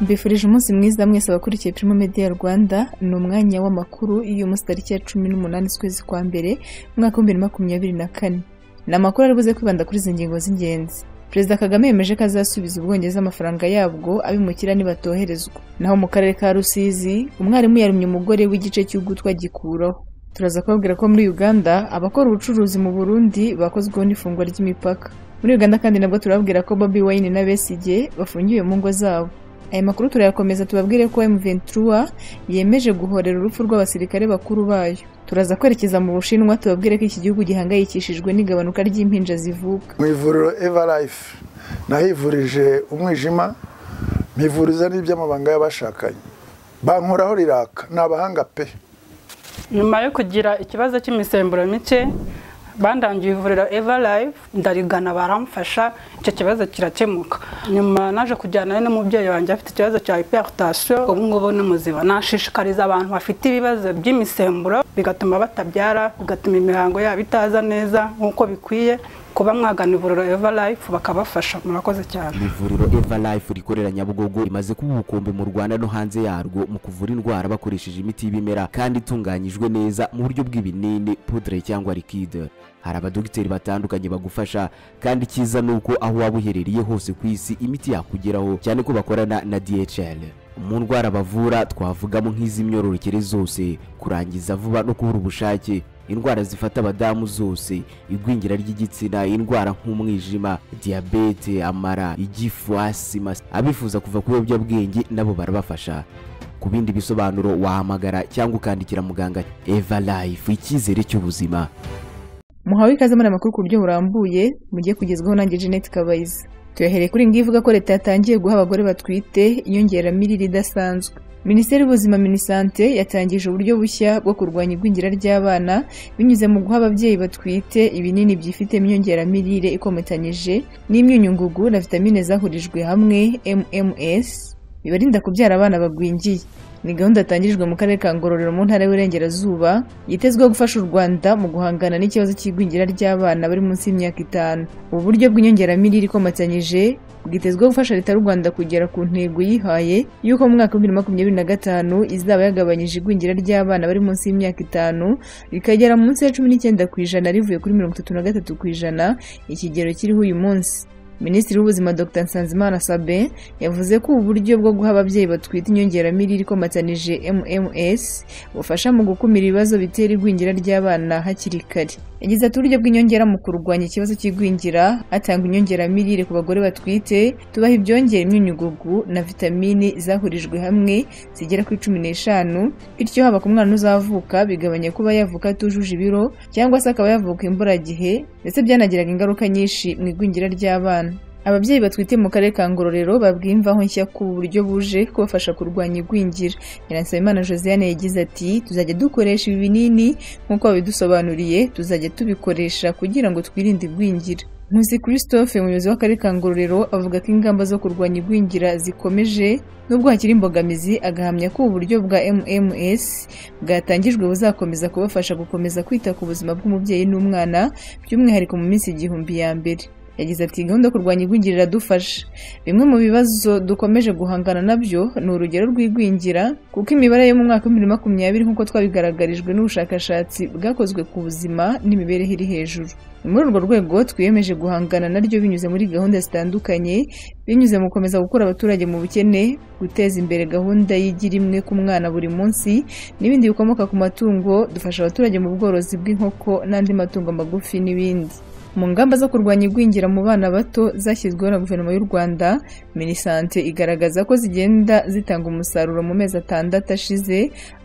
Mbifurije umunsi mwiza mwese abakurikiye Primo Media Rwanda, ni umwanya w'amakuru y'uyu munsi tariki ya cumi n'umunani z'ukwezi kwa mbere, umwaka w'ibihumbi bibiri na makumyabiri na kane. Ni amakuru ari buze kwibanda kuri izi ngingo z'ingenzi. Perezida Kagame yemeje ko azasubiza Ubwongereza amafaranga yabwo abimukira nibatoherezwa. Naho mu karere ka Rusizi, umwarimu yarumye umugore w'igice cy'ugutwi agikuraho. Turaza kubabwira ko muri Uganda abakora ubucuruzi mu Burundi bakozweho n'ifungwa ry'imipaka. Muri Uganda kandi nabwo turababwira ko Bobi Wine na Besigye bafungiwe mu ngo zabo. Aya makuru turayakomeza tubabwire ko M23 yemeje guhorera urupfu rw'abasirikare bakuru bayo. Turaza kwerekeza mu Bushinwa tubabwire ko iki gihugu gihangayikishijwe n'igabanuka ry'impinja zivuka. mu ivuriro everlife nahivurije umwijima mpivuriza n'iby'amabanga y'abashakanye bankoraho riraka ni abahanga pe nyuma yo kugira ikibazo cy'imisemburo mike bandangiye ivuriro everlife ndarigana baramfasha icyo kibazo kirakemuka nyuma naje kujyana n'umubyeyi wanjye afite ikibazo cya hypertension ubu ngubu ni muzima nashishikariza abantu bafite ibibazo by'imisemburo bigatuma batabyara bigatuma imihango yabo itaza neza nk'uko bikwiye kuba mwagana ivuriro everlife bakabafasha murakoze cyane ivuriro everlife rikorera nyabugogo rimaze kuba ubukombe mu rwanda no hanze yarwo mu kuvura indwara bakoresheje imiti y'ibimera kandi itunganyijwe neza mu buryo bw'ibinini pudre cyangwa liquide hari abadogiteri batandukanye bagufasha kandi icyiza ni uko aho waba uherereye hose ku isi imiti yakugeraho cyane ko bakorana na dhl mu ndwara bavura twavugamo nk'iz'imyororokere zose kurangiza vuba no kubura ubushake indwara zifata abadamu zose igwingira ry'igitsina indwara nk'umwijima diyabete amara igifu asima abifuza kuva ku biyobyabwenge nabo barabafasha ku bindi bisobanuro wahamagara cyangwa ukandikira muganga eva life icyizere cy'ubuzima Muhawe ikaze muri aya makuru ku buryo burambuye mugiye kugezwaho nanjye Jeanette Kabayiza. Tuyahereye kuri iyi ngiyi ivuga ko leta yatangiye guha abagore batwite inyongeramirire idasanzwe. Minisiteri y'Ubuzima Minisante yatangije uburyo bushya bwo kurwanya igwingira ry'abana binyuze mu guha ababyeyi batwite ibinini byifitemo inyongeramirire ikomatanyije n'imyunyungugu na vitamine zahurijwe hamwe MMS bibarinda kubyara abana bagwingiye. Ni gahunda yatangijwe mu karere ka Ngororero mu ntara y'Iburengerazuba yitezweho gufasha u Rwanda mu guhangana n'ikibazo cy'igwingira ry'abana bari munsi y'imyaka itanu. Ubu buryo bw'inyongeramirire ikomatanyije bwitezweho gufasha leta y'u Rwanda kugera ku ntego yihaye y'uko mu mwaka w'ibihumbi makumyabiri na gatanu izaba yagabanyije igwingira ry'abana bari munsi y'imyaka itanu rikagera munsi ya cumi n'icyenda ku ijana rivuye kuri mirongo itatu na gatatu ku ijana ikigero kiriho uyu munsi. Minisitiri w'Ubuzima Dr Nsanzimana Sabe yavuze ko ubu buryo bwo guha ababyeyi batwite inyongeramirire ikomatanyije MMS bufasha mu gukumira ibibazo bitera igwingira ry'abana hakiri kare. Yagize ati uburyo bw'inyongera mu kurwanya ikibazo cy'igwingira hatangwa inyongeramirire ku bagore batwite tubaha ibyongera imyunyugugu na vitamini zahurijwe hamwe zigera kuri cumi n'eshanu bityo haba ku mwana uzavuka bigabanya kuba yavuka atujuje ibiro cyangwa se akaba yavuka imburagihe ndetse byanagiraga ingaruka nyinshi mu igwingira ry'abana. Ababyeyi batwite mu karere ka Ngororero babwiye imvaho nshya ku buryo buje kubafasha kurwanya igwingira. Nyiransabimana Josiane yagize ati tuzajya dukoresha ibi binini nk'uko babidusobanuriye tuzajya tubikoresha kugira ngo twirinde igwingira. Nkusi Christophe umuyobozi w'akarere ka Ngororero avuga ko ingamba zo kurwanya igwingira zikomeje nubwo hakiri imbogamizi agahamya ko uburyo bwa MMS bwatangijwe buzakomeza kubafasha gukomeza kwita ku buzima bw'umubyeyi n'umwana by'umwihariko mu minsi igihumbi ya mbere. yagize ati gahunda yo kurwanya igwingira iradufasha bimwe mu bibazo dukomeje guhangana nabyo ni urugero rw'igwingira kuko imibare yo mu mwaka wa bibiri makumyabiri nk'uko twabigaragarijwe n'ubushakashatsi bwakozwe ku buzima n'imibereho iri hejuru ni muri urwo rwego twiyemeje guhangana naryo binyuze muri gahunda zitandukanye binyuze mu gukomeza gukura abaturage mu bukene guteza imbere gahunda y'igira imwe ku mwana buri munsi n'ibindi bikomoka ku matungo dufasha abaturage mu bworozi bw'inkoko n'andi matungo magufi n'ibindi mu ngamba zo kurwanya igwingira mu bana bato zashyizweho na guverinoma y'u rwanda minisante igaragaza ko zigenda zitanga umusaruro mu mezi atandatu ashize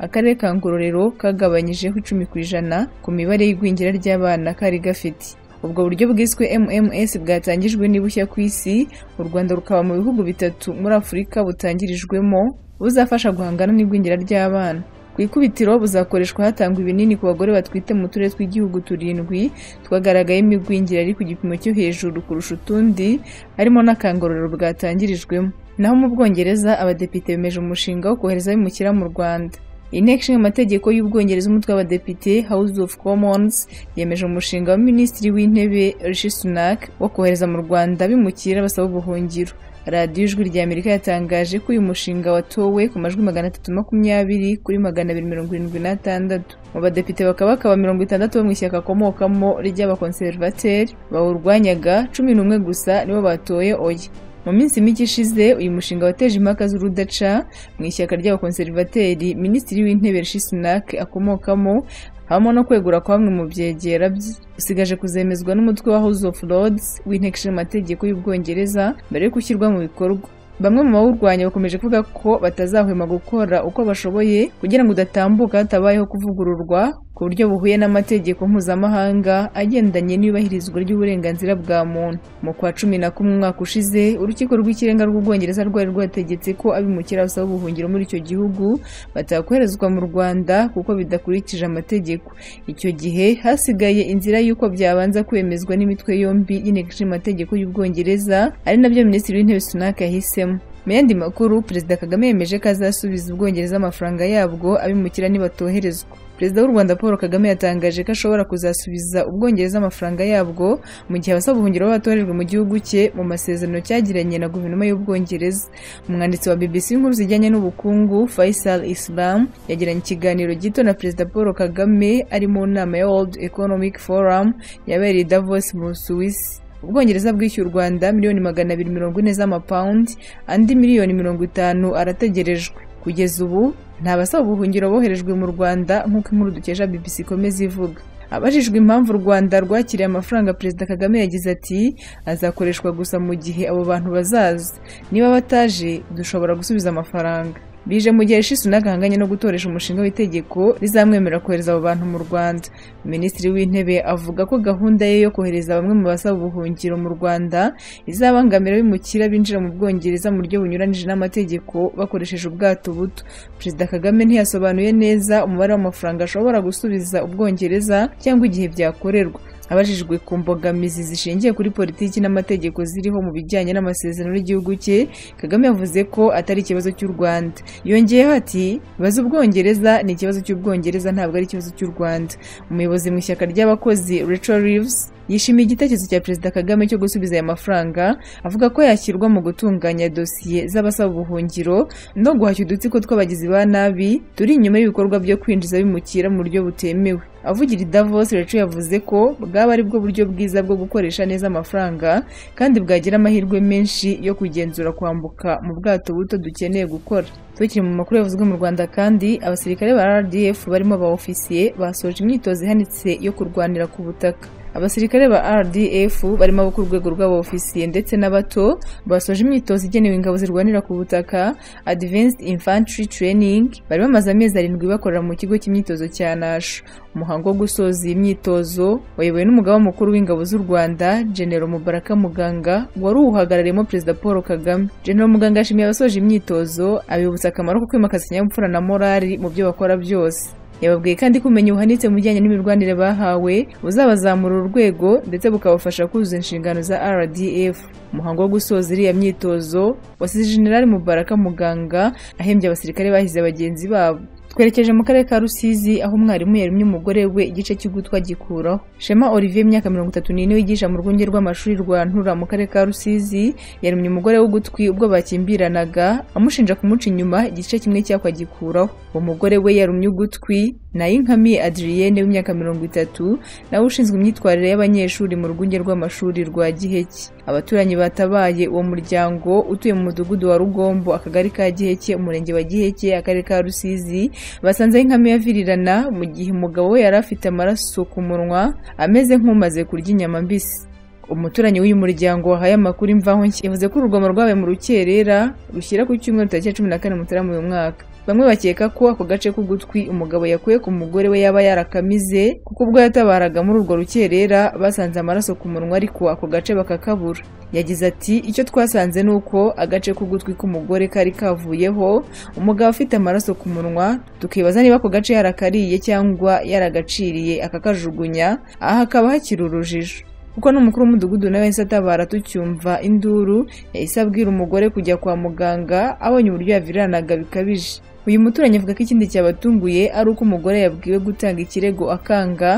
akarere ka ngororero kagabanyijeho icumi ku ijana ku mibare y'igwingira ry'abana kari gafite ubwo buryo bwiswe mms bwatangijwe n'ibushya ku isi u rwanda rukaba mu bihugu bitatu muri afurika butangirijwemo buzafasha guhangana n'igwingira ry'abana ku ikubitiro buzakoreshwa hatangwa ibinini ku bagore batwite mu turere tw'igihugu turindwi twagaragayemo igwingira ari ku gipimo cyo hejuru kurusha utundi harimo n'akangororero bwatangirijwemo naho mu bwongereza abadepite bemeje umushinga wo kohereza abimukira mu rwanda inteko ishinga amategeko y'ubwongereza umutwe w'abadepite house of commons yemeje umushinga wa minisitiri w'intebe rishi sunak wo kohereza mu rwanda bimukira basaba ubuhungiro radiyo ijwi rya amerika yatangaje ko uyu mushinga watowe ku majwi magana atatu makumyabiri kuri magana abiri mirongo irindwi n'atandatu mu badepite bakaba bakaba mirongo itandatu bo mu ishyaka akomokamo ry'abakonservateri bawurwanyaga cumi n'umwe gusa nibo batoye oya mu minsi mike ishize uyu mushinga wateje impaka z'urudaca mu ishyaka ry'abakonservateri minisitiri w'intebe rishi sunak akomokamo habamo no kwegura kwa bamwe mu byegera bye usigaje kuzemezwa n'umutwe wa house of lords w'inteko ishinga amategeko y'ubwongereza mbere yo gushyirwa mu bikorwa bamwe mu bawurwanya bakomeje kuvuga ko batazahwema gukora uko bashoboye kugira ngo udatambuka hatabayeho kuvugururwa ku buryo buhuye n'amategeko mpuzamahanga agendanye n'iyubahirizwa ry'uburenganzira bwa muntu mu kwa cumi na kumwe umwaka ushize urukiko rw'ikirenga rw'ubwongereza rwari rwategetse ko abimukira basaba ubuhungiro muri icyo gihugu batakoherezwa mu rwanda kuko bidakurikije amategeko icyo gihe hasigaye inzira y'uko byabanza kwemezwa n'imitwe yombi y'inteko ishinga amategeko y'ubwongereza ari nabyo minisitiri w'intebe sunaka yahisemo mu yandi makuru perezida kagame yemeje ko azasubiza ubwongereza amafaranga yabwo abimukira nibatoherezwa perezida w'u rwanda paul kagame yatangaje ko ashobora kuzasubiza ubwongereza amafaranga yabwo mu gihe abasaba ubuhungiro baba batorejwe mu gihugu cye mu masezerano cyagiranye na guverinoma y'ubwongereza umwanditsi wa bbc inkuru zijyanye n'ubukungu faisal islam yagiranye ikiganiro gito na perezida paul kagame ari mu nama ya world economic forum yabereye i davos mu busuwisi ubwongereza bwishyuye u rwanda miliyoni magana abiri mirongo ine z'amapawundi andi miliyoni mirongo itanu arategerejwe kugeza ubu nta basaba ubuhungiro boherejwe mu rwanda nk'uko inkuru dukesha bbc ikomeza ivuga abajijwe impamvu u rwanda rwakiriye amafaranga perezida kagame yagize ati azakoreshwa gusa mu gihe abo bantu bazaza niba bataje dushobora gusubiza amafaranga bije mu gihe Rishi Sunak ahanganye no gutoresha umushinga w'itegeko rizamwemerera kohereza abo bantu mu Rwanda Minisitiri w'Intebe avuga ko gahunda ye yo kohereza bamwe mu basaba ubuhungiro mu Rwanda izabangamira bimukira binjira mu Bwongereza mu buryo bunyuranije n'amategeko bakoresheje ubwato buto Perezida Kagame ntiyasobanuye neza umubare w'amafaranga ashobora gusubiza Ubwongereza cyangwa igihe byakorerwa abajijwe ku mbogamizi zishingiye kuri politiki n'amategeko ziriho mu bijyanye n'amasezerano y'igihugu cye kagame yavuze ko atari ikibazo cy'u rwanda yongeyeho ati baza ubwongereza ni ikibazo cy'ubwongereza ntabwo ari ikibazo cy'u rwanda umuyobozi mu ishyaka ry'abakozi rachel reeves yishimiye igitekerezo cya perezida kagame cyo gusubiza aya mafaranga avuga ko yashyirwa mu gutunganya dosiye z'abasaba ubuhungiro no guhashya udutsiko tw'abagizi ba nabi turi inyuma y'ibikorwa byo kwinjiza bimukira mu buryo butemewe avugira i davos rachel yavuze ko bwaba ari bwo buryo bwiza bwo gukoresha neza amafaranga kandi bwagira amahirwe menshi yo kugenzura kwambuka mu bwato buto dukeneye gukora tukiri mu makuru yavuzwe mu rwanda kandi abasirikare ba rdf barimo ba ofisiye basoje imyitozo ihanitse yo kurwanira ku butaka abasirikare ba rdf barimo abo ku rwego rw'abaofisiye ndetse n'abato basoje imyitozo igenewe ingabo zirwanira ku butaka advanced infantry training bari bamaze amezi arindwi bakorera mu kigo cy'imyitozo cya nasho umuhango wo gusoza iyi myitozo wayobowe n'umugaba mukuru w'ingabo z'u rwanda genero mubaraka muganga wari uwuhagarariyemo perezida paul kagame genero muganga yashimiye abasoje imyitozo abibutsa akamaro ko kwimakaza ikinyabupfura na morali mu byo bakora byose yababwiye kandi ko ubumenyi buhanitse mu bijyanye n'imirwanire bahawe buzabazamura urwego ndetse bukabafasha kuzuza inshingano za rdf umuhango wo gusoza iriya myitozo wasize generali mubaraka muganga ahembye abasirikare bahize bagenzi babo twerekeje mu karere ka rusizi aho umwarimu yarumye umugore we igice cy'ugutwa gikuraho shema olivier imyaka mirongo itatu n'ine wigisha mu rwunge rw'amashuri rwa ntura mu karere ka rusizi yarumye umugore w'ugutwi ubwo bakimbiranaga amushinja kumuca inyuma igice kimwe cyakwa gikuraho uwo mugore we yarumye ugutwi nayinkamiye adriyene w'imyaka mirongo itatu nawe ushinzwe imyitwarire y'abanyeshuri mu rwunge rw'amashuri rwa giheke abaturanyi batabaye uwo muryango utuye mu mudugudu wa rugombo akagari ka giheke umurenge wa giheke akarere ka rusizi basanze inkami yavirirana mu gihe umugabo we yari afite amaraso ku munwa ameze nk'umaze kurya inyama mbisi umuturanyi w'uyu muryango wahaye amakuru imvaho nshya yavuze ko urugomo rwabaye mu rukerera rushyira ku cyumweru tariki cumi na kane mutarama uyu mwaka bamwe bakeka ko ako gace k'ugutwi umugabo yakuye ku mugore we yaba yarakamize kuko ubwo yatabaraga muri urwo rukerera basanze amaraso ku munwa ariko ako gace bakakabura yagize ati icyo twasanze ni uko agace k'ugutwi k'umugore kari kavuyeho umugabo afite amaraso ku munwa tukibaza niba ako gace yarakariye cyangwa yaragaciriye akakajugunya aha hakaba hakiri urujijo kuko n'umukuru w'umudugudu nawe yahise atabara tucyumva induru yahise abwira umugore kujya kwa muganga abonye uburyo yaviriranaga bikabije uyu muturanyi avuga ko ikindi cyabatunguye ari uko umugore yabwiwe gutanga ikirego akanga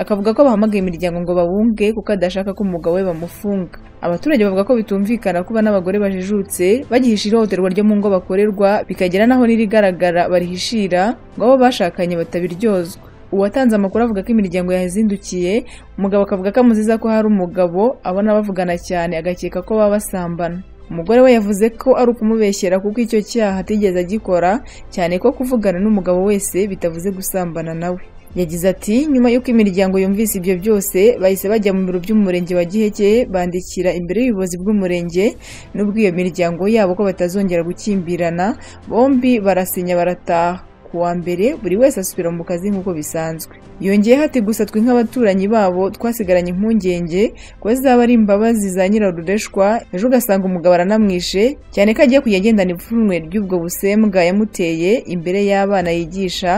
akavuga ko bahamagaye imiryango ngo babunge kuko adashaka ko umugabo we bamufunga abaturage bavuga ko bitumvikana kuba n'abagore bajijutse bagihisha ihohoterwa ryo mu ngo bakorerwa bikagera n'aho n'irigaragara barihishira ngo abo bashakanye batabiryozwa uwatanze amakuru avuga ko imiryango yazindukiye umugabo akavuga ko amuziza ko hari umugabo abona bavugana cyane agakeka ko baba basambana umugore we yavuze ko ari ukumubeshyera kuko icyo cyaha atigeze agikora cyane ko kuvugana n'umugabo wese bitavuze gusambana nawe yagize ati nyuma y'uko imiryango yumvise ibyo byose bahise bajya mu biro by'umurenge wa giheke bandikira imbere y'ubuyobozi bw'umurenge n'ubw'iyo miryango yabo ko batazongera gukimbirana bombi barasinya barataha ku wa mbere buri wese asubira mu kazi nk'uko bisanzwe yongeyeho ati gusa twe nk'abaturanyi babo twasigaranye impungenge ko zaba ari imbabazi za nyirarudeshwa ejo ugasanga umugabo aranamwishe cyane ko agiye kujya agendana ipfunwe ry'ubwo busembwa yamuteye imbere y'abana yigisha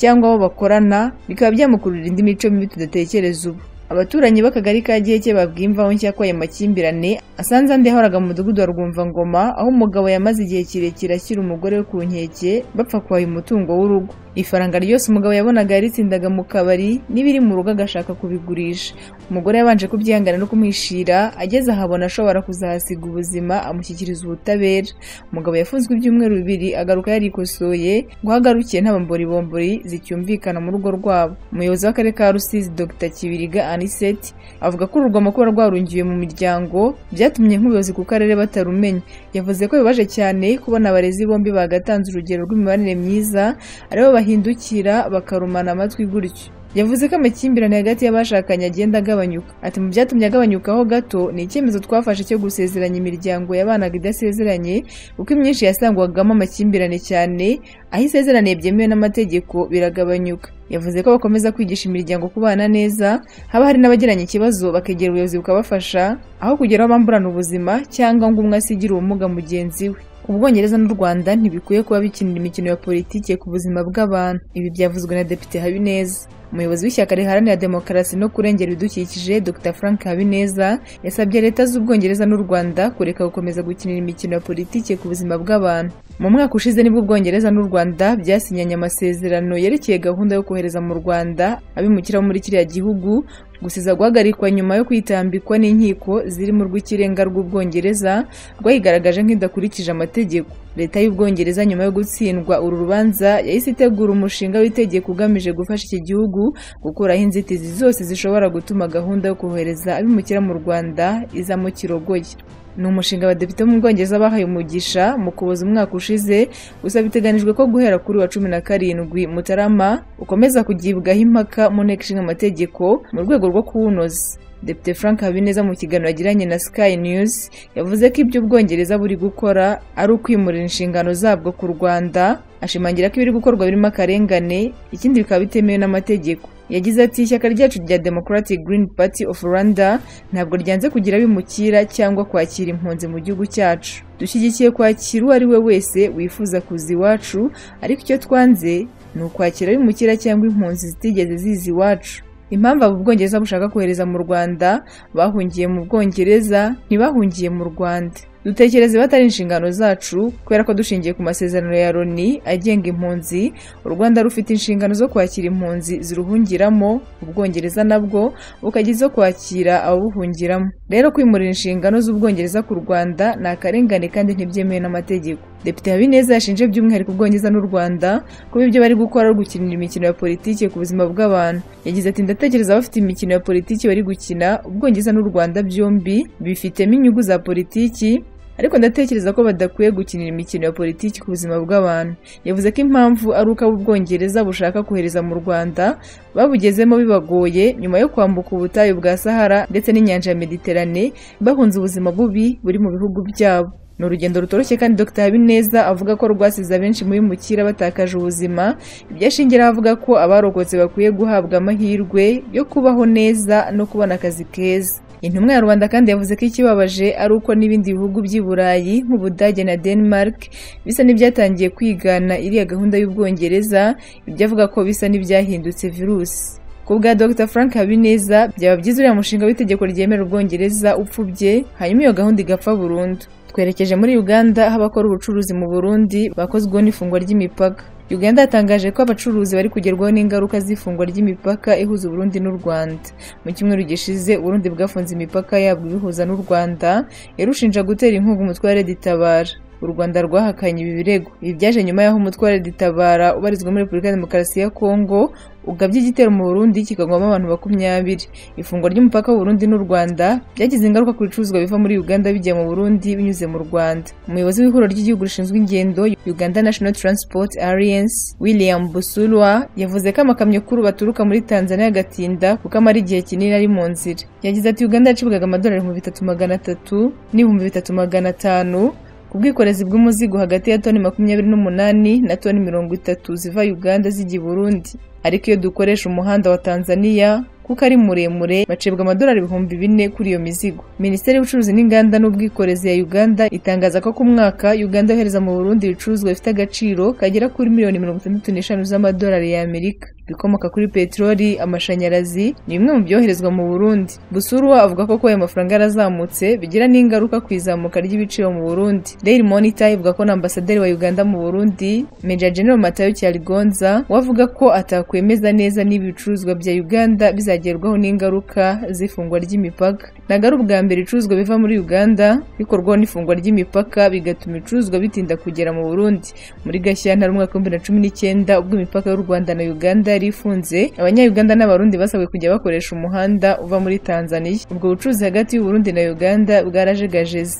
cyangwa abo bakorana bikaba byamukururira indi mico mibi tudatekereza ubu abaturanyi b'akagari ka giheke babwiye imvaho nshya ko aya makimbirane asanze andi yahoraga mu mudugudu wa rwumvangoma aho umugabo yamaze igihe kirekire ashyira umugore we ku nkeke bapfa kuhaha umutungo w'urugo ifaranga ryose umugabo yabonaga yaritsindaga mu kabari n'ibiri mu rugo agashaka kubigurisha umugore yabanje kubyihangana no kumwishira ageze ahabona ashobora kuzahasiga ubuzima amushyikiriza ubutabera umugabo yafunzwe ibyumweru bibiri agaruka yarikosoye ngo aho agarukiye nta bomboribombori zicyumvikana mu rugo rwabo umuyobozi w'akarere ka rusizi dr kibiriga aniseti avuga ko urugoma kuba rwarungiwe mu miryango byatumye nk'ubuyobozi ku karere batarumenya yavuze ko bibaje cyane kubona abarezi bombi bagatanze urugero rw'imibanire myiza aribo bahindukira bakarumana amatwi gutyo yavuze ko amakimbirane hagati y'abashakanye agenda agabanyuka ati mu byatumye agabanyukaho gato ni icyemezo twafashe cyo gusezeranya imiryango yabanaga idasezeranye kuko imyinshi yasangwagamo amakimbirane cyane aho isezeraniye byemewe n'amategeko biragabanyuka yavuze ko bakomeza kwigisha imiryango kubana neza haba hari n'abagiranye ikibazo bakegera ubuyobozi bukabafasha aho kugeraho bamburana ubuzima cyangwa ngo umwe asigire ubumuga mugenzi we ubwongereza n'u rwanda ntibikwiye kuba bikinira imikino ya politiki ku buzima bw'abantu ibi byavuzwe na depite habineza umuyobozi w'ishyaka riharanira demokarasi no kurengera ibidukikije dr frank habineza yasabye leta z'ubwongereza n'u rwanda kureka gukomeza gukinira imikino ya politiki ku buzima bw'abantu mu mwaka ushize nibwo ubwongereza n'u rwanda byasinyanye amasezerano yerekeye gahunda yo kohereza mu rwanda abimukira bo muri kiriya gihugu gusiza guhagarikwa nyuma yo kwitambikwa n'inkiko zirimo urw'ikirenga rw'ubwongereza rwayigaragaje nk'idakurikije amategeko leta y'ubwongereza nyuma yo gutsindwa uru rubanza yahise itegura umushinga w'itegeko ugamije gufasha iki gihugu gukuraho inzitizi zose zishobora gutuma gahunda yo kohereza abimukira mu rwanda izamo kirogoye ni umushinga abadepite mu bwongereza bahaye umugisha mu kuboza umwaka ushize gusa biteganijwe ko guhera kuri wa cumi na karindwi mutarama ukomeza kugibwaho impaka mu nteko ishinga amategeko mu rwego rwo kuwunoza depite frank habineza mu kiganiro yagiranye na sky news yavuze ko ibyo ubwongereza buri gukora ari ukwimurira inshingano zabwo ku rwanda ashimangira ko ibiri gukorwa birimo akarengane ikindi bikaba bitemewe n'amategeko yagize ati ishyaka ryacu rya democratic green party of rwanda ntabwo ryanze kugira abimukira cyangwa kwakira impunzi mu gihugu cyacu dushyigikiye kwakira uwo ari we wese wifuza kuza iwacu ariko icyo twanze ni ukwakira abimukira cyangwa impunzi zitigeze ziza iwacu impamvu abo ubwongereza bushaka kohereza mu rwanda bahungiye mu bwongereza ntibahungiye mu rwanda dutekereze batari inshingano zacu kubera ko dushingiye ku masezerano ya loni agenga impunzi u rwanda rufite inshingano zo kwakira impunzi ziruhungiramo ubwongereza nabwo bukajya izo kwakira ababuhungiramo rero kwimurira inshingano z'ubwongereza ku rwanda ni akarengane kandi ntibyemewe n'amategeko depite habineza yashinje by'umwihariko ubwongereza n'u rwanda kuba ibyo bari gukora ari gukinira imikino ya politiki ku buzima bw'abantu yagize ati ndatekereza bafite imikino ya politiki bari gukina ubwongereza n'u rwanda byombi bifitemo inyungu za politiki ariko ndatekereza ko badakwiye gukinira imikino ya politiki ku buzima bw'abantu yavuze ko impamvu ari uko ab'ubwongereza bushaka kohereza mu rwanda babugezemo bibagoye nyuma yo kwambuka ubutayu bwa sahara ndetse n'inyanja ya mediterane bahunze ubuzima bubi buri mu bihugu byabo ni urugendo rutoroshye kandi dr habineza avuga ko rwasize abenshi mu bimukira batakaje ubuzima ibyo ashingiraho avuga ko abarokotse bakwiye guhabwa amahirwe yo kubaho neza no kubona akazi keza intumwa ya rwanda kandi yavuze ko ikibabaje ari uko n'ibindi bihugu by'i burayi nk'ubudage na denmark bisa n'ibyatangiye kwigana iriya gahunda y'ubwongereza ibyo avuga ko bisa n'ibyahindutse virusi ku bwa dr frank habineza byaba byiza uriya mushinga w'itegeko ryemera ubwongereza upfubye hanyuma iyo gahunda igapfa burundu twerekeje muri uganda aho abakora ubucuruzi mu burundi bakozweho n'ifungwa ry'imipaka uganda yatangaje ko abacuruzi bari kugerwaho n'ingaruka z'ifungwa ry'imipaka ihuza uburundi n'u rwanda mu cyumweru gishize uburundi bwafunze imipaka yabwo ibihuza n'u rwanda yarushinja gutera inkunga umutwe wa redi tabara u rwanda rwahakanye ibi birego ibi byaje nyuma y'aho umutwe wa redi tabara ubarizwa muri repubulika ya demokarasi ya kongo ugabye igitero mu burundi kikagwamo abantu makumyabiri ifungwa ry'umupaka w'uburundi n'u rwanda byagize ingaruka ku bicuruzwa biva muri uganda bijya mu burundi binyuze mu rwanda umuyobozi w'ihuriro ry'igihugu rishinzwe ingendo uganda national transport alliance william busulwa yavuze ko amakamyo kuru baturuka muri tanzania agatinda kuko amara igihe kinini ari mu nzira yagize ati uganda yacibwaga amadolari ibihumbi bitatu magana atatu n'ibihumbi bitatu magana atanu ku bwikorezi bw'umuzigo hagati ya toni makumyabiri n'umunani na toni mirongo itatu ziva uganda zijya i burundi ariko iyo dukoresha umuhanda wa tanzania kuko ari muremure bacibwa amadolari ibihumbi bine kuri iyo mizigo minisiteri y'ubucuruzi n'inganda n'ubwikorezi ya uganda itangaza ko ku mwaka uganda yohereza mu burundi ibicuruzwa bifite agaciro kagera kuri miliyoni mirongo itandatu n'eshanu z'amadolari y'amerika ibikomoka kuri peteroli amashanyarazi ni bimwe mu byoherezwa mu burundi busurwa avuga ko kuba ayo mafaranga yarazamutse bigira n'ingaruka ku izamuka ry'ibiciro mu burundi daily monitor ivuga ko na ambasaderi wa uganda mu burundi major general matayo cyarigonza we avuga ko atakwemeza neza niba ibicuruzwa bya uganda bizagerwaho n'ingaruka z'ifungwa ry'imipaka ntabwo ari ubwa mbere ibicuruzwa biva muri uganda bikorwaho n'ifungwa ry'imipaka bigatuma ibicuruzwa bitinda kugera mu burundi muri gashyantare umwaka w'ibihumbi na cumi n'icyenda ubwo imipaka y'u rwanda na uganda yari ifunze abanyayuganda n'abarundi basabwe kujya bakoresha umuhanda uva muri tanzania ubwo bucuruzi hagati y'uburundi na uganda bwarajegajeze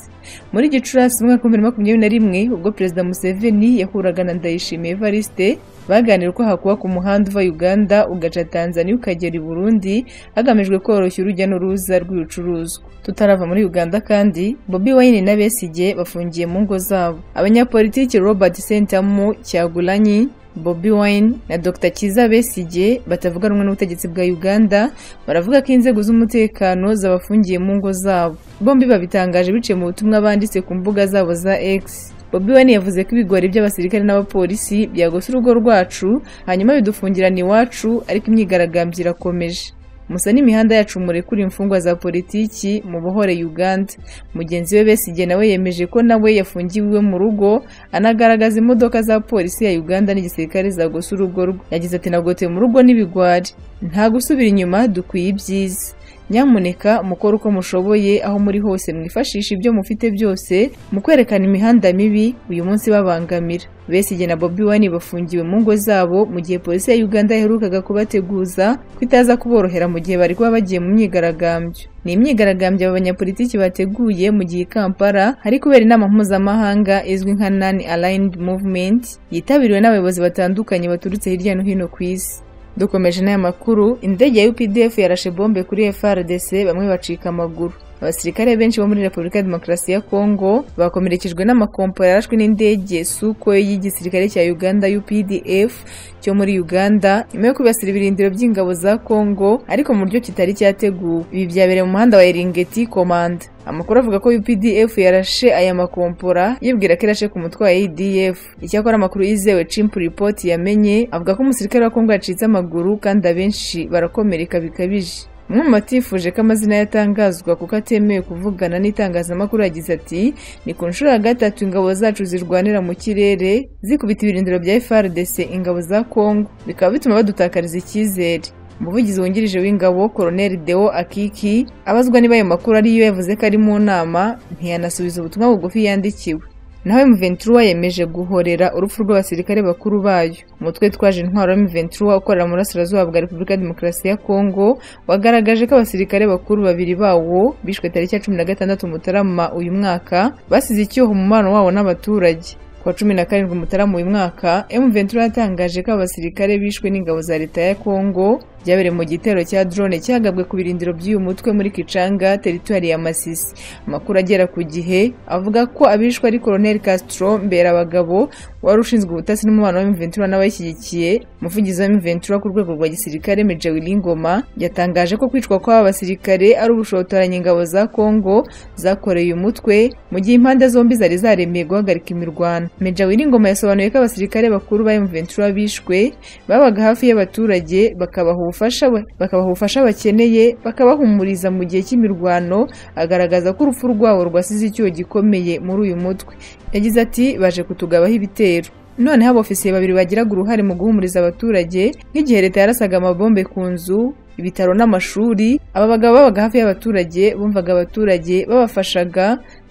muri gicurasi umwaka w'ibihumbi bibiri na makumyabiri na rimwe ubwo perezida museveni yahuraga na ndayishimiye evariste baganira uko hakuba ku muhanda uva uganda ugaca tanzania ukagera i burundi hagamijwe koroshya urujya n'uruza rw'ibicuruzwa tutarava muri uganda kandi bobi wayini na besigye bafungiye mu ngo zabo abanyapolitiki robert sentamu cyagulanyi Bobi Wine na Dr Kiza Besigye batavuga rumwe n'ubutegetsi bwa Uganda baravuga ko inzego z'umutekano zabafungiye mu ngo zabo bombi babitangaje biciye mu butumwa banditse ku mbuga zabo za X Bobi Wine yavuze ko ibigori by'abasirikare n'abapolisi byagose urugo rwacu hanyuma bidufungirana iwacu ariko imyigaragambyo irakomeje musa n'imihanda yacu murekura imfungwa za politiki mu buhore uganda mugenzi we besigye nawe yemeje ko nawe yafungiwe iwe mu rugo anagaragaza imodoka za polisi ya uganda n'igisirikare zagose urugo rwe yagize ati nagote mu rugo n'ibigwari nta gusubira inyuma dukwiye ibyiza nyamuneka mukore uko mushoboye aho muri hose mwifashisha ibyo mufite byose mu kwerekana imihanda mibi uyu munsi babangamira besigye na bobi wani bafungiwe mu ngo zabo mu gihe polisi ya uganda yaherukaga kubateguza ko itaza kuborohera mu gihe bari kuba bagiye mu myigaragambyo ni imyigaragambyo aba banyapolitiki bateguye mu gihe i kampala hari kubera inama mpuzamahanga izwi nka nan aligned movement yitabiriwe n'abayobozi batandukanye baturutse hirya no hino ku isi dukomeje n'aya makuru indege ya updf yarashe bombe kuri frdc bamwe bacika amaguru abasirikare benshi bo muri repubulika ya demokarasi ya kongo bakomerekejwe n'amakompora yarashwe n'indege suko y'igisirikare cya uganda updf cyo muri uganda nyuma yo kwibasira ibirindiro by'ingabo za kongo ariko mu buryo kitari cyateguwe ibi byabereye mu muhanda wa eringeti komanda amakuru avuga ko updf yarashe aya makompora yibwira ko irashe ku mutwe wa adf icyakora amakuru yizewe chimp report yamenye avuga ko umusirikare wa kongo yacitse amaguru kandi abenshi barakomereka bikabije umwe mu batifuje ko amazina yatangazwa kuko atemewe kuvugana n'itangazamakuru yagize ati ni ku nshuro ya gatatu ingabo zacu zirwanira mu kirere zikubita ibirindiro bya frdc ingabo za kongo bikaba bituma badutakariza icyizere umuvugizi wungirije w'ingabo koroneli deo akiki abazwa niba ayo makuru ariyo yavuze ko ari mu nama ntiyanasubiza ubutumwa bugufi yandikiwe naho M23 yemeje guhorera urupfu rw'abasirikare bakuru bayo umutwe twaje intwaro wa M23 ukorera mu burasirazuba bwa Repubulika ya Demokarasi ya Kongo wagaragaje ko abasirikare bakuru babiri bawo bishwe tariki ya 16 Mutarama uyu mwaka basize icyuho umubano wabo n'abaturage kuwa cumi na karindwi mutarama uyu mwaka M23 yatangaje ko abasirikare bishwe n'ingabo za leta ya Kongo byabereye mu gitero cya drone cyagabwe ku birindiro by'uyu mutwe muri Kicanga teritwari ya Masisi amakuru agera ku gihe avuga ko abishwe ari Colonel Castro Mberabagabo wari ushinzwe ubutasi n'umubano wa M23 n'abayishyigikiye umuvugizi wa M23 ku rwego rwa gisirikare Major Willy Ngoma yatangaje ko kwicwa kw'aba basirikare ari ubushotoranye ingabo za Kongo zakoreye umutwe mu gihe impande zombi zari zaremeye guhagarika imirwano Major Willy Ngoma yasobanuye ko abasirikare bakuru ba M23 bishwe babaga hafi y'abaturage bakabaha ubufasha we bakabaha ubufasha bakeneye bakabahumuriza mu gihe cy'imirwano agaragaza ko urupfu rwabo rwasize icyuho gikomeye muri uyu mutwe yagize ati baje kutugabaho ibitero noneho abofisiye babiri bagiraga uruhare mu guhumuriza abaturage nk'igihe leta yarasaga amabombe ku nzu ibitaro n'amashuri aba bagabo babaga hafi y'abaturage bumvaga abaturage babafashaga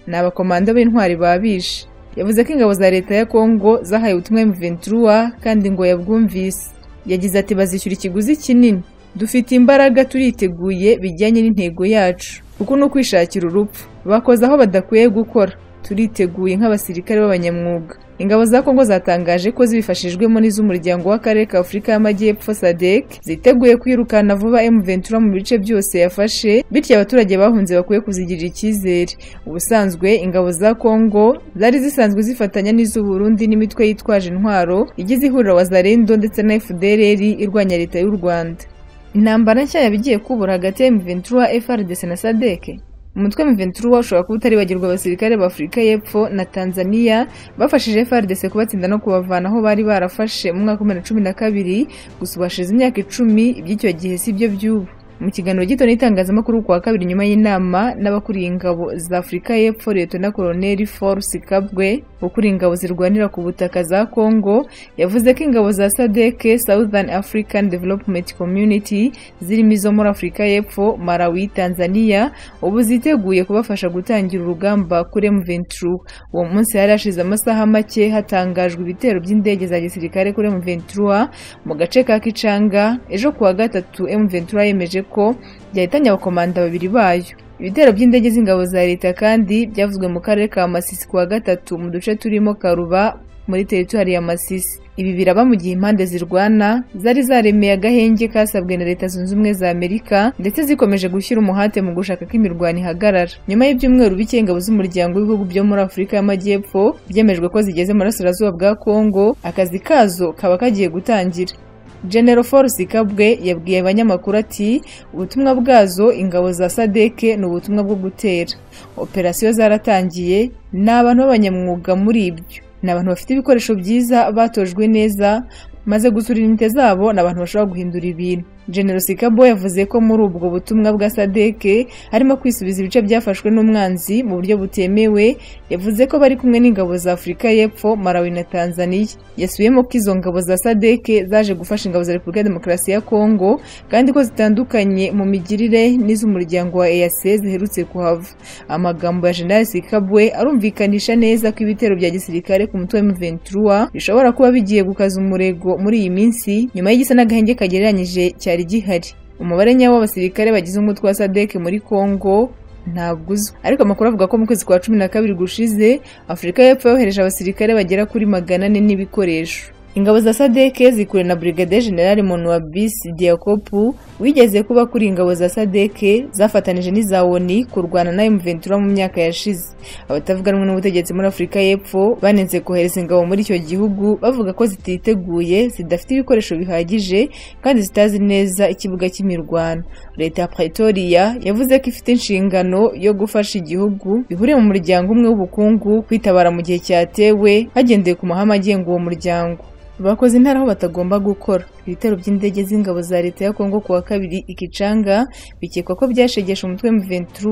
ni abakomanda b'intwari babishe yavuze ko ingabo za leta ya kongo zahaye ubutumwa M23 kandi ngo yabwumvise yagize ati bazishyura ikiguzi kinini dufite imbaraga turiteguye bijyanye n'intego yacu kuko ni ukwishakira urupfu bakoze aho badakwiye gukora turiteguye nk'abasirikare b'abanyamwuga ingabo za kongo zatangaje ko zibifashijwemo n'iz'umuryango w'akarere ka afurika y'amajyepfo sadek ziteguye kwirukana vuba M23 mu bice byose yafashe bityo abaturage bahunze bakwiye kuzigirira icyizere ubusanzwe ingabo za kongo zari zisanzwe zifatanya n'iz'uburundi n'imitwe yitwaje intwaro igize ihuriro wazarendo ndetse na fdrr irwanya leta y'u rwanda intambara nshya yaba igiye kubura hagati ya M23 FRDC na sadek umutwe M23 ushobora kuba utaribagirwa abasirikare ba Afurika y'Epfo na Tanzania bafashije FARDC kubatsinda no kubavana aho bari barafashe mu mwaka wa 2012 gusa ubashize imyaka icumi iby'icyo gihe si byo by'ubu mu kiganiro gito n'itangazamakuru ku wa kabiri nyuma y'inama n'abakuriye ingabo za Afurika y'Epfo Leta na Koloneli Force Kabwe ukuriye ingabo zirwanira ku butaka za Congo yavuze ko ingabo za SADC Southern African Development Community zirimo izo muri Afurika y'Epfo Malawi Tanzania ubu ziteguye kubafasha gutangira urugamba kuri M23 uwo munsi hari hashize amasaha make hatangajwe ibitero by'indege za gisirikare kuri M23 mu gace ka Kichanga ejo kuwa gatatu M23 yemeje ko byahitanye abakomanda babiri bayo ibitero by'indege z'ingabo za leta kandi byavuzwe mu karere ka masisi kuwa gatatu mu duce turimo karuba muri teritwari ya masisi ibi biraba mu gihe impande zirwana zari zaremeye agahenge kasabwe na leta zunze ubumwe za amerika ndetse zikomeje gushyira umuhate mu gushaka ko imirwano ihagarara nyuma y'ibyumweru bike ingabo z'umuryango w'ibihugu byo muri afurika y'amajyepfo byemejwe ko zigeze mu burasirazuba bwa kongo akazi kazo kaba kagiye gutangira General Force Kabwe yabwiye abanyamakuru ati ubutumwa bwazo ingabo za Sadeke ni ubutumwa bwo gutera operasiyo zaratangiye ni abantu b'abanyamwuga muri ibyo ni abantu bafite ibikoresho byiza batojwe neza maze gusura inite zabo ni abantu bashobora guhindura ibintu General Sikabo yavuze ko muri ubwo butumwa bwa Sadeke harimo kwisubiza ibice byafashwe n'umwanzi mu buryo butemewe yavuze ko bari kumwe n'ingabo za Afurika y'Epfo Malawi na Tanzania yasubiyemo ko izo ngabo za Sadeke zaje gufasha ingabo za Repubulika ya Demokarasi ya Kongo kandi ko zitandukanye mu migirire n'iz'umuryango wa EAC ziherutse kuhava amagambo ya General Sikabwe arumvikanisha neza ko ibitero bya gisirikare ku mutwe wa M23 bishobora kuba bigiye gukaza umurego muri iyi minsi nyuma y'igisa n'agahenge kagereranyije cyari gihari umubare nyawo w'abasirikare bagize umutwe wa sadek muri congo ntabwo uzwi ariko amakuru avuga ko mu kwezi kwa cumi na kabiri gushize afurika y'epfo yohereje abasirikare bagera kuri magana ane n'ibikoresho ingabo za sadek zikuwe na brigade general monuabis diakopu wigeze kuba kuri ingabo za sadek zafatanije n'iza oni kurwana na m23 mu myaka yashize abatavuga rumwe n'ubutegetsi muri afurika y'epfo banenze kohereza ingabo muri icyo gihugu bavuga ko zititeguye zidafite ibikoresho bihagije kandi zitazi neza ikibuga cy'imirwano leta ya pretoria yavuze ko ifite inshingano yo gufasha igihugu bihuriye mu muryango umwe w'ubukungu kwitabara mu gihe cyatewe hagendeye ku mahame agenga uwo muryango bakoze intara aho batagomba gukora ibitero by'indege z'ingabo za leta ya kongo kuwa kabiri ikicanga bikekwa ko byashegeshe umutwe M23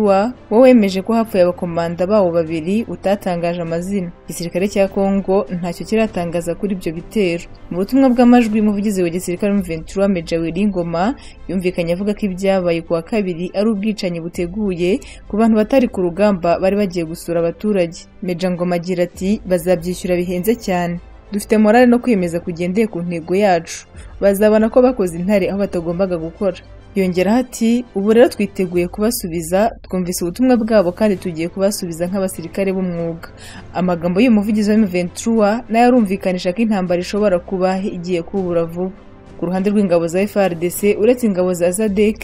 wo wemeje ko hapfuye abakomanda bawo babiri utatangaje amazina igisirikare cya kongo ntacyo kiratangaza kuri ibyo bitero mu butumwa bw'amajwi umuvugizi wa gisirikare M23 Major Willy Ngoma yumvikanye avuga ko ibyabaye kuwa kabiri ari ubwicanyi buteguye ku bantu batari ku rugamba bari bagiye gusura abaturage Major Ngoma agira ati bazabyishyura bihenze cyane dufite morale no kwiyemeza kugendeye ku ntego yacu bazabona ko bakoze intare aho batagombaga gukora yongeraho ati ubu rero twiteguye kubasubiza twumvise ubutumwa bwabo kandi tugiye kubasubiza nk'abasirikare b'umwuga amagambo y'uyu muvugizi wa M23 nayo arumvikanisha ko intambara ishobora kuba igiye kubura vuba ku ruhande rw'ingabo za FARDC uretse ingabo za SADC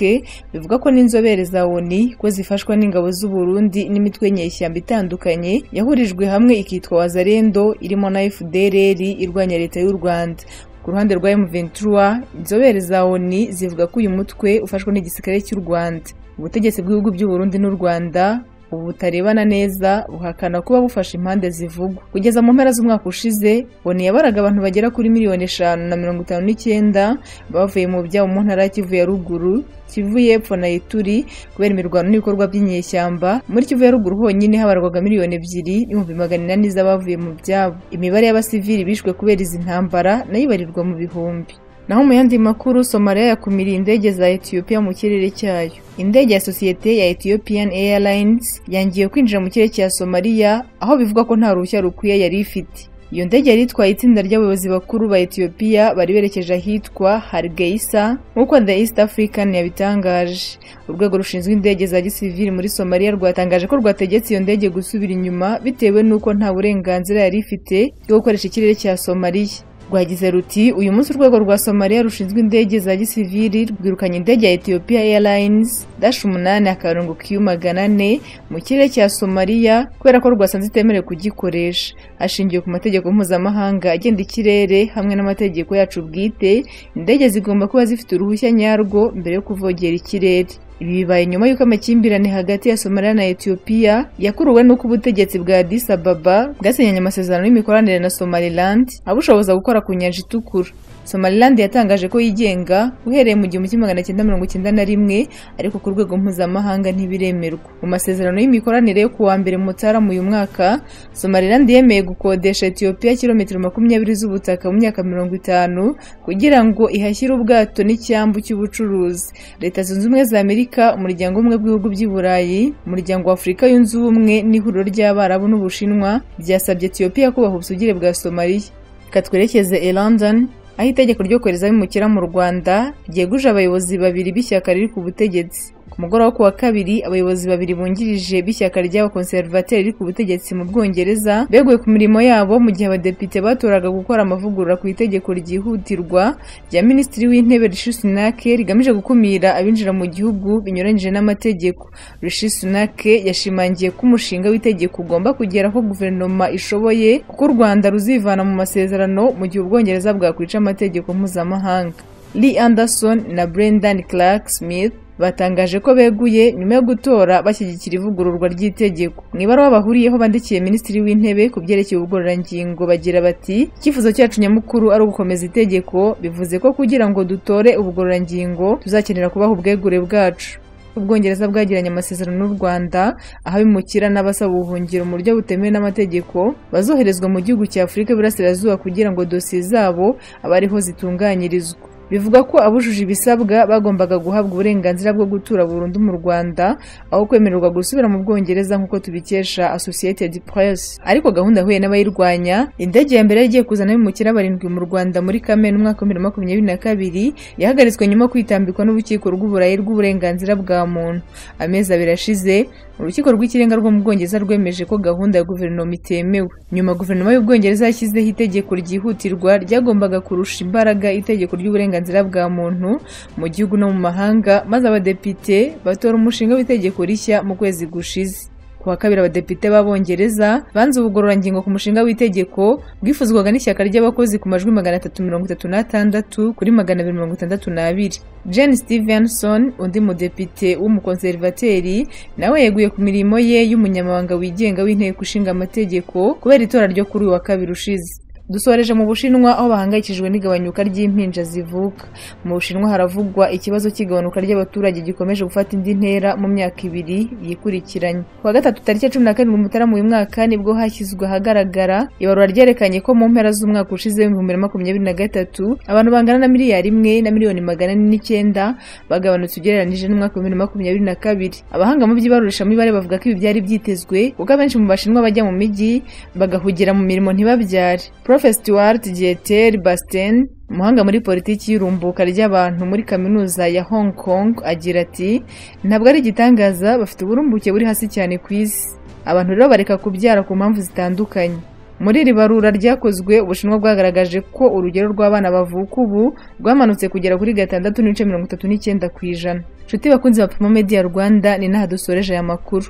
bivuga ko n'inzobere za ONU ko zifashwa n'ingabo z'u Burundi n'imitwe nyeshyamba itandukanye yahurijwe hamwe ikitwa Wazarendo irimo na FDLR irwanya leta y'u Rwanda ku ruhande rwa M23 inzobere za ONU zivuga ko uyu mutwe ufashwe n'igisirikare cy'u Rwanda ubutegetsi bw'ibihugu by'u Burundi n'u Rwanda ubu butarebana neza buhakana kuba bufashe impande zivugwa kugeza mu mpera z'umwaka ushize boni yabaraga abantu bagera kuri miliyoni eshanu na mirongo itanu n'icyenda bavuye mu byabo mu ntara ya kivu ya ruguru kivu y'epfo na ituri kubera imirwano n'ibikorwa by'inyeshyamba muri kivu ya ruguru honyine habarwaga miliyoni ebyiri n'ibihumbi magana inani z'abavuye mu byabo imibare y'abasivili bishwe kubera izi ntambara nayo ibarirwa mu bihumbi naho mu yandi makuru somaliya yakumiriye indege za etiyopiya mu kirere cyayo indege ya sosiyete ya ethiopian airlines yangiye kwinjira mu kirere cya somaliya aho bivugwa ko nta ruhushya rukwiye yari ifite iyo ndege yari itwaye itsinda ry'abayobozi bakuru ba etiyopiya bari berekeje ahitwa hargeisa nk'uko the east african yabitangaje urwego rushinzwe indege za gisivili muri somaliya rwatangaje ko rwategetse iyo ndege gusubira inyuma bitewe n'uko nta burenganzira yari ifite bwo gukoresha ikirere cya somaliya rwagize ruti uyu munsi urwego rwa somaliya rushinzwe indege za gisivili rwirukanye indege ya etiyopiya airlines dash umunani akarongo kiyu magana ane mu kirere cya somaliya kubera ko rwasanze itemerewe kugikoresha hashingiwe ku mategeko mpuzamahanga agenda ikirere hamwe n'amategeko yacu bwite indege zigomba kuba zifite uruhushya nyarwo mbere yo kuvogera ikirere ibi bibaye nyuma y'uko amakimbirane hagati ya somaliya na etiyopiya yakuruwe n'uko ubutegetsi bwa addis ababa bwasenyanye amasezerano y'imikoranire na somaliland abushoboza gukora ku nyanja itukura somaliland yatangaje ko yigenga uhereye mu gihumbi kimwe magana cyenda mirongo icyenda na rimwe ariko ku rwego mpuzamahanga ntibiremerwa mu masezerano y'imikoranire yo kuwa mbere mutarama uyu mwaka somaliland yemeye gukodesha etiyopiya kilometero makumyabiri z'ubutaka mu myaka mirongo itanu kugira ngo ihashyire ubwato n'icyambu cy'ubucuruzi leta zunze ubumwe za amerika umuryango umwe w'ibihugu by'i burayi umuryango wa afurika yunze ubumwe n'ihuriro ry'abarabu n'ubushinwa byasabye etiyopiya kubaha ubusugire bwa somaliya reka twerekeze i london aho itegeko ryo kohereza abimukira mu rwanda ryeguje abayobozi babiri b'ishyaka riri ku butegetsi ku mugoroba wo ku wa kabiri abayobozi babiri bungirije b'ishyaka ry'abakonservateri riri ku butegetsi mu bwongereza beguye ku mirimo yabo mu gihe abadepite batoraga gukora amavugurura ku itegeko ryihutirwa rya minisitiri w'intebe rishi sunak rigamije gukumira abinjira mu gihugu binyuranyije n'amategeko rishi sunak yashimangiye ko umushinga w'itegeko ugomba kugera aho guverinoma ishoboye kuko u rwanda ruzivana mu masezerano mu gihe ubwongereza bwakwica amategeko mpuzamahanga lee anderson na brendan clark smith batangaje ko beguye nyuma yo gutora bashyigikira ivugururwa ry'itegeko mu ibaruwa bahuriyeho bandikiye minisitiri w'intebe ku byerekeye ubugororangingo bagira bati icyifuzo cyacu nyamukuru ari ugukomeza itegeko bivuze ko kugira ngo dutore ubugororangingo tuzakenera kubaha ubwegure bwacu ubwongereza bwagiranye amasezerano n'u rwanda aho abimukira n'abasaba ubuhungiro mu buryo butemewe n'amategeko bazoherezwa mu gihugu cya afurika y'iburasirazuba kugira ngo dosiye zabo abe ariho zitunganyirizwa bivuga ko abujuje ibisabwa bagombaga guhabwa uburenganzira bwo gutura burundu mu rwanda aho kwemererwa gusubira mu bwongereza nk'uko tubikesha associated press ariko gahunda yahuye n'abayirwanya indege ya mbere igiye kuzana abimukira barindwi mu rwanda muri kamena umwaka wa bibiri na makumyabiri na kabiri yahagaritswe nyuma yo kwitambikwa n'urukiko rw'uburayi rw'uburenganzira bwa muntu amezi abiri ashize urukiko rw'ikirenga rwo mu bwongereza rwemeje ko gahunda ya guverinoma itemewe nyuma guverinoma y'ubwongereza yashyizeho itegeko ryihutirwa ryagombaga kurusha imbaraga itegeko ry'uburenganzira bwa muntu mu gihugu no mu mahanga maze abadepite batora umushinga w'itegeko rishya mu kwezi gushize ku wa kabiri abadepite b'abongereza banze ubugororangingo ku mushinga w'itegeko bwifuzwaga n'ishyaka ry'abakozi ku majwi magana atatu mirongo itatu n'atandatu kuri magana abiri mirongo itandatu n'abiri jane stevenson undi mudepite w'umukonservateri nawe yeguye ku mirimo ye y'umunyamabanga wigenga w'inteko ishinga amategeko kubera itora ryo kuri uyu wa kabiri ushize dusoreje mu bushinwa aho bahangayikishijwe n'igabanyuka ry'impinja zivuka mu bushinwa haravugwa ikibazo cy'igabanuka ry'abaturage gikomeje gufata indi ntera mu myaka ibiri yikurikiranye ku wa gatatu tariki cumi na karindwi mutarama uyu mwaka nibwo hashyizwe ahagaragara ibarura ryerekanye ko mu mpera z'umwaka ushize w'ibihumbi bibiri na makumyabiri na gatatu abantu bangana na miliyari imwe na miliyoni magana ane n'icyenda bagabanutse ugereranije n'umwaka wa bibiri na makumyabiri na kabiri abahanga mu by'ibarurishamibare bavuga ko ibi byari byitezwe kuko abenshi mu bashinwa bajya mu mijyi bagahugira mu mirimo ntibabyare Prof Stuart Jeter Basten umuhanga muri politiki y'irumbuka ry'abantu muri kaminuza ya Hong Kong agira ati ntabwo ari igitangaza bafite uburumbuke buri hasi cyane ku isi abantu rero bareka kubyara ku mpamvu zitandukanye muri iri barura ryakozwe ubushinwa bwagaragaje ko urugero rw'abana bavuka ubu rwamanutse kugera kuri gatandatu n'ibice mirongo itatu n'icyenda ku ijana inshuti bakunzi ba Primo Media Rwanda ni naha dusoreje aya makuru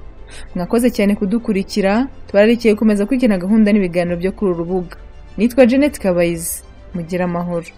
mwakoze cyane kudukurikira tubararikiye gukomeza kwigena gahunda n'ibiganiro byo kuri uru rubuga nitwa Jeanette Kabayizi mugira amahoro